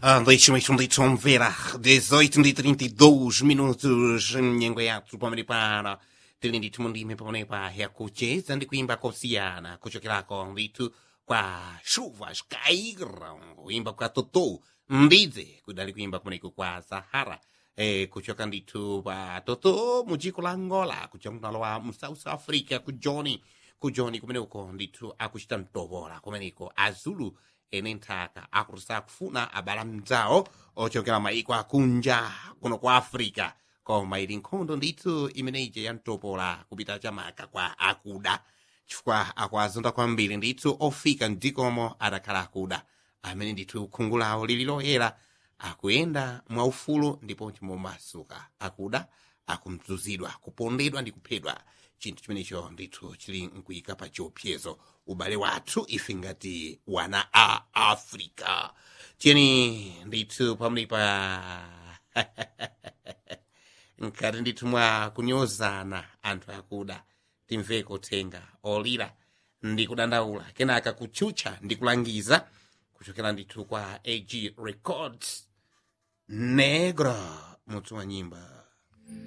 Ah, deixa-me deixa ver. 18 de 32 minutos. Nyengoyatsu pamene pano. Tili ndithu mundime pamene pa yakucheza ndi kuimba kosiyana kuchokerako ndithu kwa chuvas caíram kuimba kwa toto mbidze kudali kuimba kumeneko kwa sahara eh, kuchoka ndithu pa toto mu dziko la angola kuchoka kunalowa mu south africa ku johnny ku johnny kumeneko ndithu akuchita mtopola kumeneko azulu ene nthaka akuti kufuna abala mdzawo ochokera maiko akunja kuno kwa africa koma ili nkhondo ndithu imeneyi ya mtopola kupita chamaka kwa akuda chifukwa akwazonda kwambiri ndithu ofika mdzikomo adakhala akuda amene ndithu khungu lawo lili loyera akuyenda mwaufulu ndipo chimomasuka akuda akumzuzidwa kupondedwa ndi kuphedwa chinthu chimenecho ndithu chili nkuyika pa chiopsezo ubale wathu ife ngati wana a africa tiyeni ndithu pamene pa nkati ndithu mwa kunyozana anthu akuda timveko thenga olira ndi kudandaula kenaka kutchutcha ndi kulangiza kuchokera ndithu kwa ag records negro mutu wa nyimba